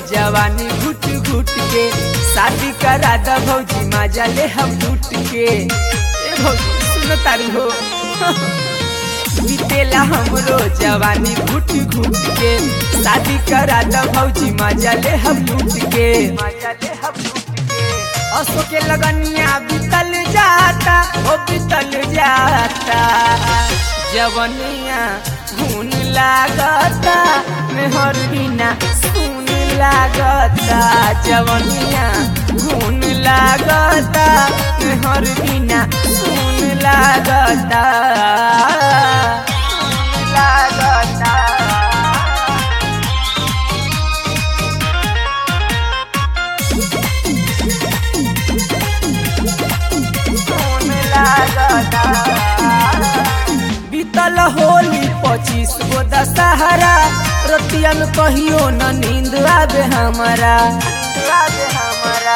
जवानी घुट घुट के शादी करा द भौजी मजा ले हम लूट के ए भौजी सुनो तारी हो बीतेला हमरो जवानी घुट घुट के शादी करा द भौजी मजा ले हम लूट के मजा ले हम लूट के असो के लगनिया बीतल जाता ओ बीतल जाता जवनिया घून लागता मेहर बिना सुन लागता जवनिया घून लागता मेहर बिना सुन लागता सुन लागता सुन लागता बीतल होली पच्चीस गो दशहरा रतिया में कहियो न नींद आवे हमारा आवे हमारा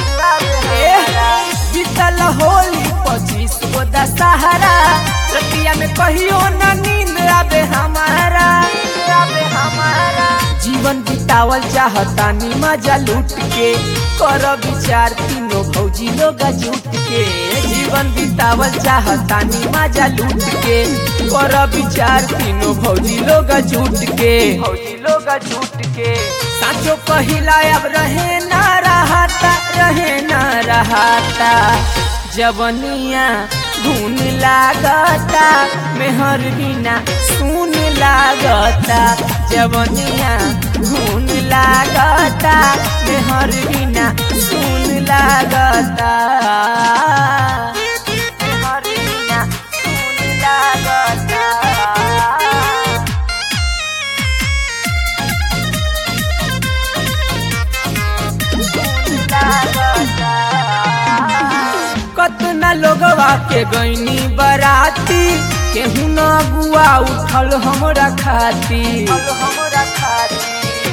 बीतल होली पच्चीस गो दशहरा रतिया में कहियो न नींद आवे हमारा आवे हमारा जीवन बितावल चाहतानी मजा लूट के कर विचार तीनों भौजी लोग जुट के जीवन बितावल चाहतानी मजा लूट के कर विचार तीनों भौजी लोग जुट के भौजी लोग जुट के साचो कहिला अब रहे ना रहता रहे ना रहता जवनिया घून लागता मेहर बिना सुन लागता जवनिया घून लागता मेहर बिना सुन लागता मेहर बिना सुन लागता कतना लोगवा के गईनी बराती केहू न गुआ उठल हमरा खाती हमरा खाती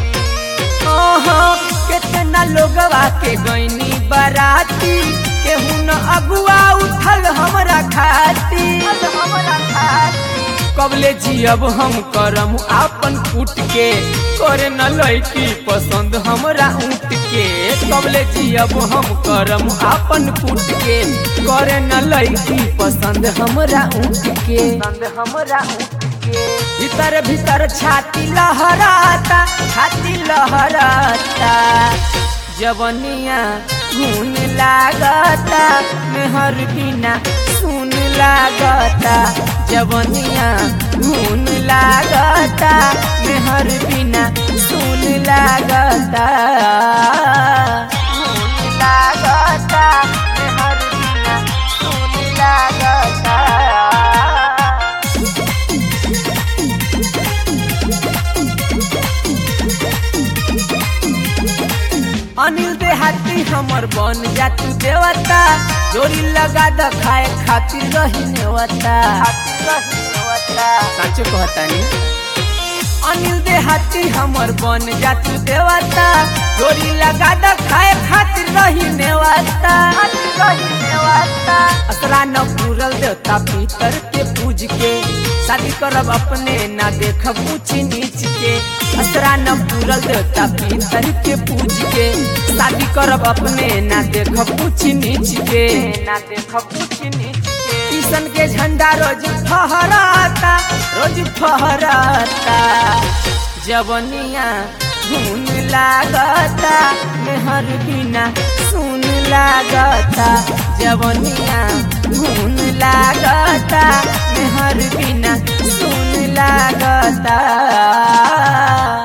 केतना लोगवा के गईनी बराती केहू न अगुआ उठल हमरा खाती हमरा खाती कबले जियब हम करम आपन फूट के करे न लैकी पसंद हमरा ऊँट के कबले जियब हम करम आपन फूट के करे न लैकी पसंद हमरा ऊँट के पसंद हमरा ऊँट के भीतर भीतर छाती लहराता छाती लहराता जवनिया घून लागता मेहर बिना सुन लागता जवनिया घून लागता मेहर बिना सुन लागता घून लागता मेहर बिना सुन लागता अनिल देहाती हमर बन जा तू देवता जोड़ी लगा द खाए खातिर रही नेवता साचो कहतानी अनिल देहाती हमर बन जा तू देवता जोड़ी लगा द खाए खातिर रही नेवता असरा न पूरल देवता पीतर के पूज के शादी करब अपने ना देखब ऊंच नीच के असरा न पूरल देवता पीतर के पूज के शादी करब अपने ना देखब ऊंच नीच के ना देखब ऊंच नीच के किशन के झंडा रोज फहराता रोज फहराता जवनिया घून लागता मेहर बिना सुन लागता जवनिया घून लागता मेहर बिना सुन लागता